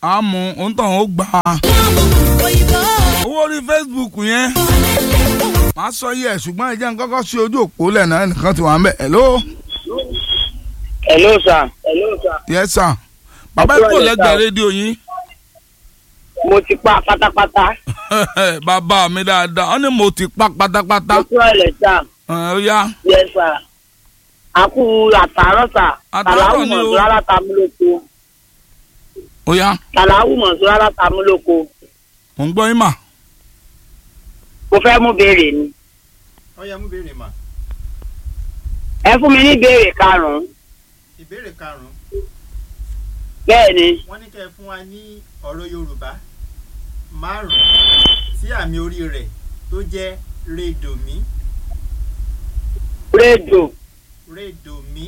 àmú òǹtàn ó gbà á. owó orí Facebook yẹn màá sọ yẹ ṣùgbọ́n ẹ jẹ́ n kọ́kọ́ sí ojú òpó lẹ́nà ẹnìkan ti wà ń bẹ̀ hello hello sir. hello sir. yes sir bàbá Ẹ kúrò ìkó lẹ́ta lẹ́gbẹ̀ẹ́ o. rédíò yín mo ti pa pátápátá. bàbá mi dáadáa wọ́n ní mo ti pa pátápátá mo kúrò lẹ̀ sà. ẹ, ó yá yes sir. a kú àtàárọ̀ sà. Àtàárọ̀ tàlàwù ni o. mọ̀sùn rárá ta mú lóko. ó yá tàlàwù mọ̀sùn rárá ta mú lóko. mò ń gbọ́ yín mà mo fẹ́ mú béèrè ni. ọyá mú béèrè mà ẹ fún mi ní béèrè karùn-ún. ìbéèrè karùnún bẹ́ẹ̀ ni wọ́n ní kẹ́ ẹ fún wa ní ọ̀rọ̀ yorùbá márùn tí àmì orí rẹ̀ tó jẹ́ rédòmí rédò rédòmí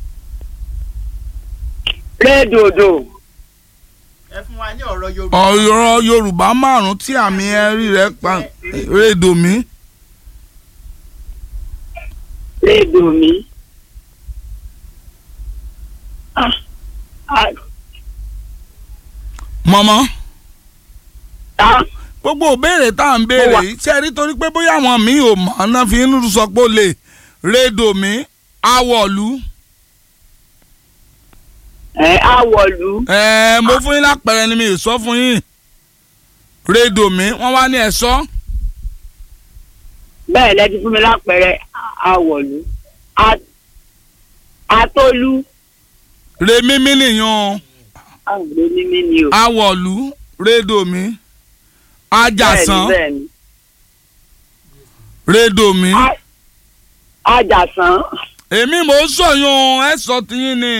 rédòdò ẹ fún wa ní ọ̀rọ̀ yorùbá ọ̀rọ̀ Yorùbá márùn-ún tí àmì ẹ̀rí rẹ̀ pa rédò mi rédò mi. Ah, ah, mọ̀mọ́ ta gbogbo òbéèrè tá à ń béèrè Ó wà. yìí ṣe rí torí pé bóyá àwọn míì ò mọ̀ ọ́nà fi ń sọ pé ó lè rédò mi awọ̀lú ẹ àwọ̀lú ẹ̀ẹ́ mo fún yín lápẹẹrẹ ni mi ì sọ fún yín rédò mi wọ́n wá ní ẹ̀ sọ bẹ́ẹ̀ lẹ́tí fún mi lápẹẹrẹ àwọ̀lú A- atólú rè mímí nìyàn àwọn onímí ni o. awọ̀lú rédò mi ajàsán bẹ́ẹ̀ ni rédò mi bẹ́ẹ̀ ni. A- ajàsán èmi mò ń sọyún ẹ sọ tiyín ni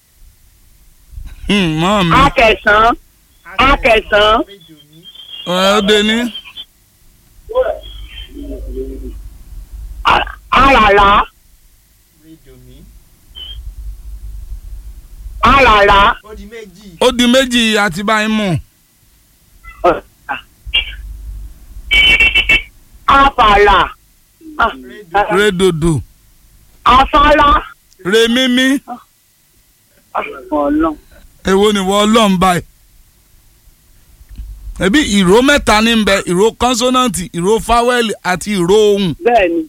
Hmm, mọ́ mi akẹsàn akẹsàn rédòmí ẹ ó dé ní a- àràrá rédòmí àràrá ó di méjì ó di méjì àti báyìí mú àfàlà Ah, rédò rédòdò afárá rè mímí Ah, Ọlọ́run. èwo ni wọ́n ọlọ́run báyìí ẹbí ìró mẹ́ta ní bẹ ìró kọ́nsọ́nàǹtì ìró fáwẹ́lì àti ìró ohùn bẹ́ẹ̀ ni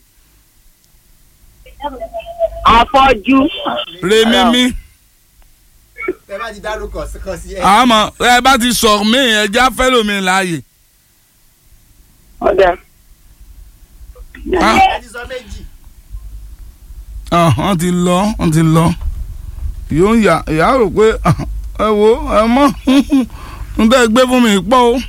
afọ́jú rè mímí tẹ bá ti dárúkọ kan sí ẹ àmọ́ ẹ bá ti sọ mí ẹja fẹ́lòmí láàyè ọ̀dà Ah. ẹ ti sọ méjì Ah, wọ́n ti lọ wọ́n ti lọ yóò yà ìyá rò pé ah, ẹ wo ẹ mọ́ n tẹ́ gbé fún mi pọ̀ o.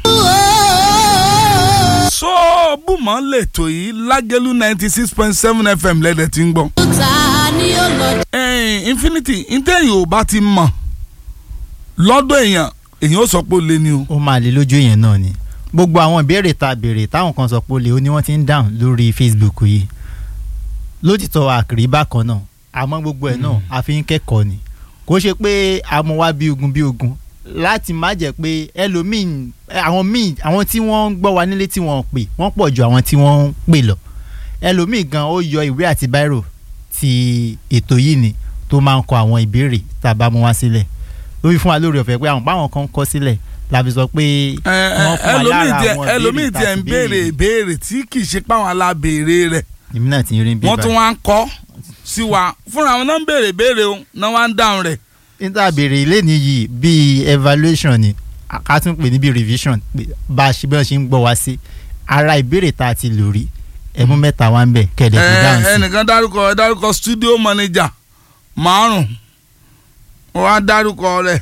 sọ́ọ̀bùmọ̀ lẹ́tọ̀ yìí lágẹ́lú ninety six point seven fm lẹ́dẹ̀ tí ń gbọ́. ẹ̀ẹ́n infinity ntẹ́yìn ò bá ti mọ̀ lọ́dọ̀ èèyàn èèyàn ó sọ pé ó lé ní o. ó máa lè lójú èèyàn náà ni gbogbo àwọn ìbéèrè tá a béèrè táwọn kan sọ pé ó lè ó ní wọ́n ti ń dáhùn lórí Facebook yìí lótìtọ́ àkìrí bákan náà àmọ́ gbogbo ẹ̀ náà a fi ń kẹ́kọ̀ọ́ ni kò ṣe pé a mú wá bí ogun bí ogun láti má jẹ́ pé ẹlòmíì àwọn míì àwọn tí wọ́n ń gbọ́ wa nílé tí wọ́n ń pè wọ́n pọ̀ ju àwọn tí wọ́n ń pè lọ ẹlòmíì gan ó yọ ìwé àti báírò ti ètò yìí ni tó máa ń kọ àwọn ìbéèrè tá a bá mú wá sílẹ̀ ló fi fún wa lórí ọ̀fẹ́ pé àwọn báwọn kan ń kọ sílẹ̀ la fi sọ pé ẹ ẹ wọ́n fún wa ẹlòmíì lára tiẹ̀ àwọn ẹlòmíì ìbéèrè tá tiẹ̀ a ń ti béèrè ìbéèrè tí kì í ṣe páwọn alábèèrè rẹ̀ èmi náà ti rí bí wọ́n tún wá ń kọ́ sí wa fúnra wọn náà ń béèrè béèrè o náà wá ń dáhùn rẹ̀. níta béèrè ilé nìyí bíi evaluation ni a- ká tún pè ní bíi revision pé bá a ṣe bí wọ́n ṣe ń gbọ́ wá sí ara ìbéèrè tá a ti lò rí ẹmú mẹ́ta wá ń bẹ̀ kẹ̀lẹ́ fi dáhùn ẹ sí ẹnìkan dárúkọ ẹ dárúkọ studio manager márùn wọn á dárúkọ rẹ̀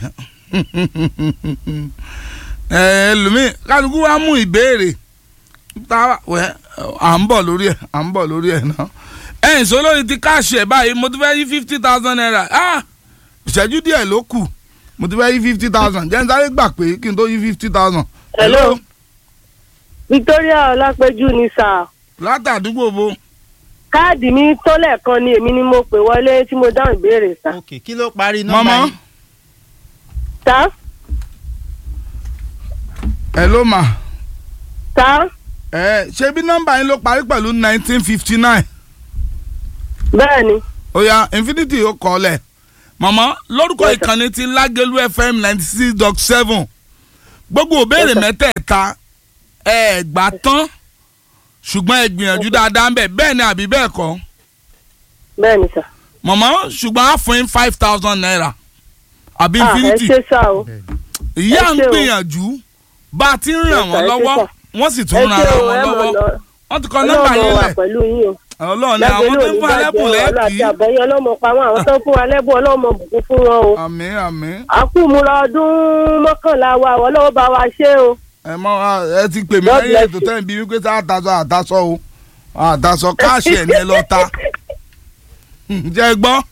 ẹ ẹlòmíì kálukú wa mú ìbéèrè tá wẹ à ń bọ̀ lórí ẹ̀ à ń bọ̀ lórí ẹ̀ náà ẹ̀yìn sọ lórí ti káàṣì ẹ̀ báyìí mo ti fẹ́ yí fifty thousand naira ah ìṣẹ́jú díẹ̀ ló kù mo ti fẹ́ yí fifty thousand jẹ́ n sáré gbà pé kí n tó yí fifty thousand. Hello. Victoria Ọlápẹ́jú ni sà látàdúgbò bo káàdì mi tó lẹ́ẹ̀kan ni èmi ni mo pè wọlé tí mo dáhùn ìbéèrè sà. ok kí ló parí nọ́mbà mọ́mọ́ yín tá ẹ ló mà tá ẹ ṣe bí nọ́mbà yín ló parí pẹ̀lú nineteen fifty nine bẹ́ẹ̀ ni oya infinity ó kọ́ lẹ̀ mọ̀mọ́ lórúkọ Yes, sir. ìkànnì ti lágẹ̀lú fm ninety six dot seven gbogbo òbéèrè mẹ́tẹ̀ẹ̀ta ẹ gbà tán ṣùgbọ́n ẹ gbìyànjú dáadáa ń bẹ̀ bẹ́ẹ̀ ni àbí bẹ́ẹ̀ kọ́ bẹ́ẹ̀ ni sà. mọ̀mọ́ ṣùgbọ́n á fún yín five thousand naira àbí Ah, ẹ infinity ṣe sá o ìyá ẹ ń ṣé o. gbìyànjú bá a ti ń ràn Ẹ wọ́n ṣé lọ́wọ́ sà. wọ́n sì ẹ tún ran ṣe ara o wọn ẹ mọ̀ lọ́wọ́ lọ wọ́n ti kọ́ nọ́mbà ọlọ́mọ yín wà lẹ̀ pẹ̀lú yín o. ọlọ́run ni àwọn tó ń fún alẹ́bùn ọlọ́ àti lẹ́ẹ̀kì àbẹ̀yẹ ọlọ́mọ pa wọn àwọn tó ń fún wa lẹ́bùn ọlọ́mọ bùkún fún wọn o. àmín àmín àkúmúra ọdún mọ́kànlá wa ọlọ́wọ́ bá wa ṣe o. ẹ mọ ẹ ti pè mí God lẹ́yìn bless ètò you. tẹ́yìn bí wípé tá a tasọ àtasọ o àtasọ káàṣì ẹ̀ ní ẹ lọ ta jẹ́ ẹ gbọ́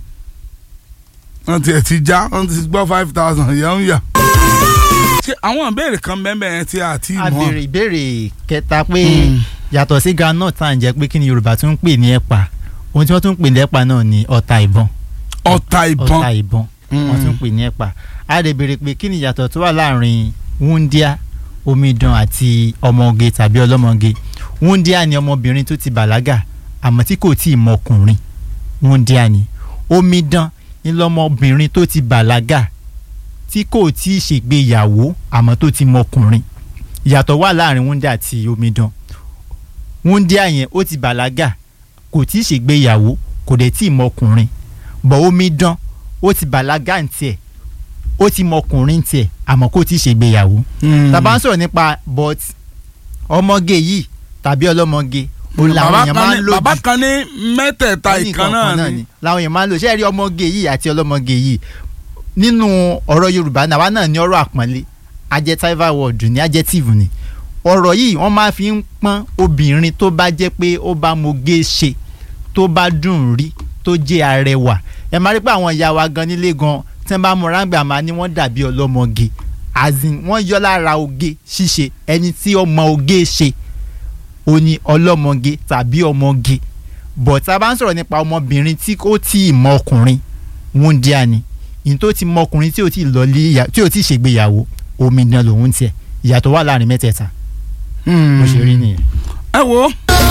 wọ́n ti ẹ̀ ti já wọ́n ti gbọ́ five thousand yẹn ń yà. ṣé àwọn ìbéèrè kan bẹ́ẹ̀ yẹn tí a ti a mọ̀ béèrè ìbéèrè kẹta pé Mm. yàtọ̀ sí groundnut tá à ń jẹ pé kí ni yorùbá tún ń pè ní ẹ̀pà ohun tí wọ́n tún ń pè ní ẹ̀pà náà ni ọ̀tá ìbọn ọ̀tá ìbọn ọ̀tá ìbọn wọ́n tún ń pè ní ẹ̀pà a lè béèrè pé kí ni ìyàtọ̀ tó wà láàrin wúndíá omidan àti ọmọge tàbí ọlọ́mọge wúndíá ni ọmọbìnrin tó ti bàlágà àmọ́ tí kò tí ì mọkùnrin wúndíá ni omidan ni lọmọbìnrin tó ti bàlágà tí kò tí ì ṣègbéyàwó àmọ́ tó ti mọkùnrin ìyàtọ̀ wà láàrin wúndíá àti omidan wúndíá yẹn ó ti bàlágà kò tí ì ṣègbéyàwó kò dẹ̀ tí ì mọkùnrin bọ̀ omidan ó ti bàlágà ń tiẹ̀ ó ti mọkùnrin ń tiẹ̀ àmọ́ kò tí ì ṣègbéyàwó tàbá ń sọ̀rọ̀ nípa but ọmọge yìí tàbí ọlọ́mọge òun làwọn bàbá èèyàn kan máa ń ní lò bàbá jù kan ní mẹ́tẹ̀ẹ̀ta Wọ́n ní ìkan nǹkan náà kan ni làwọn èèyàn máa ń lò ṣé ẹ rí ọmọge yìí àti ọlọ́mọge yìí nínú ọ̀rọ̀ yorùbá náà wá náà ní ọ̀rọ̀ àpọ́nlé adjective word ní adjective ni ọ̀rọ̀ yìí wọ́n máa fi ń pọ́n obìnrin tó bá jẹ́ pé ó bá moge ṣe tó bá dùn rí tó jẹ́ arẹwà ẹ máa rí pé àwọn ìyá wa gan nílé gan tí wọ́n bá múra ń gbà máa ní wọ́n dàbí ọlọ́mọge azin wọ́n yọ lára oge ṣíṣe ẹni tí ọmọ oge ṣe ó ní ọlọ́mọge tàbí ọmọge bọ̀ tá a bá ń sọ̀rọ̀ nípa ọmọbìnrin tí ó tí ì mọ ọkùnrin wúndíá ni ìyẹn tó ti mọ ọkùnrin tí ò tí ì lọ lé ìyá tí ò tí ì ṣègbéyàwó omidan lòun tiẹ̀ ìyàtọ̀ wà láàrin mẹ́tẹ̀ẹ̀ta bó ṣe rí nìyẹn. ẹ wo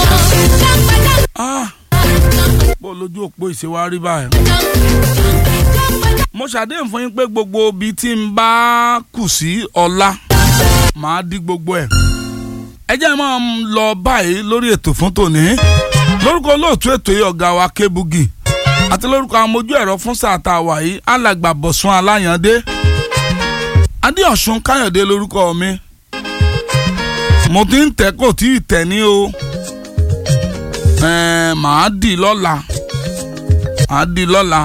Ah, bó lójú òpó ìṣèwárí báyìí mo ṣàdéhùn fún yín pé gbogbo ibi tí n bá kù sí ọ̀la màá dí gbogbo ẹ̀ ẹ jẹ́ máa ń lọ báyìí lórí ètò fún tòní lórúkọ olóòtú ètò yìí ọ̀gá wa Kébùgì àti lórúkọ amójú ẹ̀rọ fún sáà tá a wà yìí alàgbà Bọ̀sún Aláyàndé Adéọ̀sùn Káyọ̀dé lórúkọ mi mo ti ń tẹ́ kò tí ì tẹ̀ ní o ẹ̀ẹ́n màá dì lọ́la màá dì lọ́la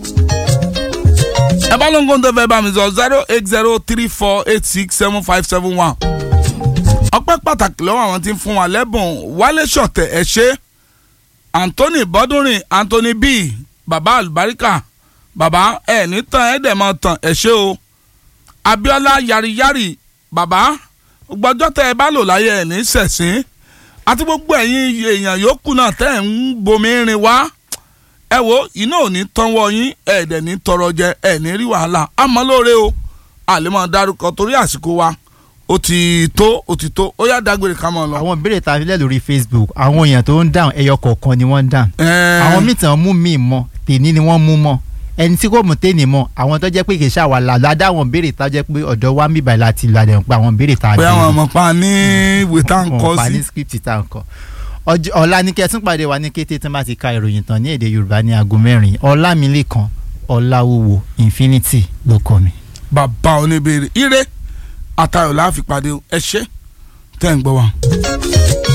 ẹ bá ló ń gbóhùn tó fẹ́ bá mi sọ zero eight zero three four eight six seven five seven one ọpẹ́ pàtàkì lọ́wọ́ àwọn tí ń fún wa lẹ́bùn wálé ṣọ̀tẹ̀ ẹ̀ ṣe anthony bọ́dúnrin anthony b baba alubarika baba ẹ̀ ní tán ẹ̀ dẹ̀ máa tàn ẹ̀ ṣe o abiola yariyari baba gbọ́jọ́ tẹ́ ẹ bá lò láyé ẹ̀ ní sẹ̀sìn àti gbogbo ẹ̀yin èèyàn yòókù náà tẹ́ ẹ̀ ń bomi rin wá ẹ wo iná ò ní tánwọ́ yín ẹ̀ dẹ̀ ní tọrọ jẹ ẹ̀ ní rí wàhálà àmọ́ lóore o àlè máa dárúkọ torí àsìkò wa ó ti tó ó ti tó ó yá dágbére ká máa lọ. àwọn ìbéèrè tá a fi lẹ̀ lórí Facebook àwọn èèyàn tó ń dáhùn ẹyọ kọ̀ọ̀kan ni wọ́n ń dáhùn Ẹ̀ẹ́, àwọn míì tàn mú míì mọ́ tèmi ni wọ́n mú mọ́ ẹni tí kò mú tèmi mọ́ àwọn tó jẹ́ pé kì í ṣàwà làlá dáwọn béèrè tá a jẹ́ pé ọ̀dọ̀ wa ń bíbà láti làdẹ̀ ń pa àwọn béèrè tá a pé béèrè. àwọn ọmọ pa ní ìwé tá à ń wọn kọ́ pa sí. ní script tá à ń kọ Ọjọ́- ọ̀la ní kẹtún pàdé wa ní kété tí wọ́n bá ti ka ìròyìn tán ní èdè yorùbá ní aago mẹ́rin ọlámilékan ọláwúwo infinity ló kọ mi. bàbá oníbèrè ire àtayọ̀ láàfin pàdé ẹ ṣé tẹ́ ń gbọ́ wa.